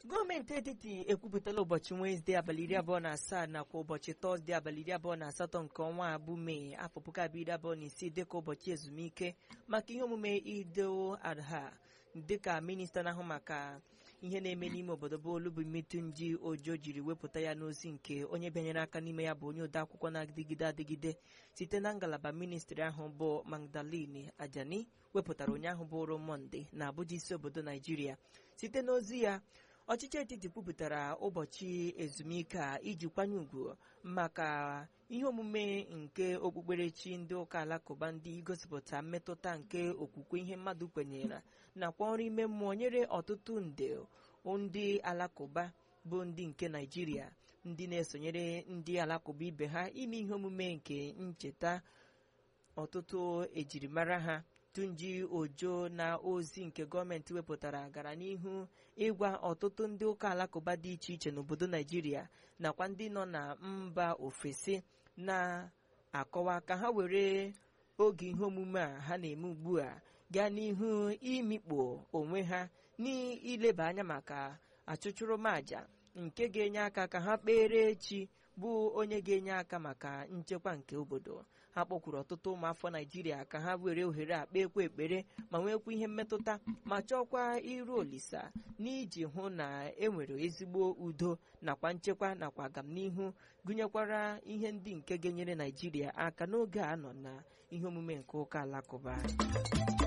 gọọmenti etiti ekwupụtala ụbọchị wenezdee abalị iri abụọ na asaa nakwa ụbọchị tọzdee abalị iri abụọ na asatọ nke ọnwa a bụ mee afọ puku abụọ iri abụọ na isii dịka ụbọchị ezumike maka ihe omume idil adha dịka minista na-ahụ maka ihe na-eme n'ime obodo bụ olubumitunji ojo jiri wepụta ya n'ozi nke onye bịanyere aka n'ime ya bụ onye ode akwụkwọ na-adịgide adịgide site na ngalaba ministri ahụ bụ magdalene ajani wepụtara ụnyaahụ bụrụ mọnde na abụja isi obodo naijiria site n'ozi ya ọchịchị etiti kwupụtara ụbọchị ezumike a iji kwanye ugwu maka ihe omume nke okpukperechi ndị ụka alakụba ndị gosipụta mmetụta nke okwukwe ihe mmadụ kwenyere nakwa ọrụ ime mmụọ nyere ọtụtụ nde ndị alakụba bụ ndị nke naijiria ndị na-esonyere ndị alakụba ibe ha ime ihe omume nke ncheta ọtụtụ ejirimara ha tunji ojo na ozi nke gọọmenti wepụtara gara n'ihu ịgwa ọtụtụ ndị ụka alakụba dị iche iche n'obodo naijiria nakwa ndị nọ na mba ofesi na-akọwa ka ha were oge ihe omume a ha na-eme ugbu a gaa n'ihu imikpo onwe ha n'ileba anya maka achụchụrụmaja nke ga-enye aka ka ha kpere chi bụ onye ga-enye aka maka nchekwa nke obodo ha kpọkwuru ọtụtụ ụmụafọ naijiria ka ha were ohere a kpeekwa ekpere ma nwekwa ihe mmetụta ma chọkwa iru olisa n'iji hụ na enwere ezigbo udo nakwa nchekwa nakwa agamnihu gụnyekwara ihe ndị nke ga-enyere naijiria aka n'oge a nọ na ihe omume nke ụka alakụba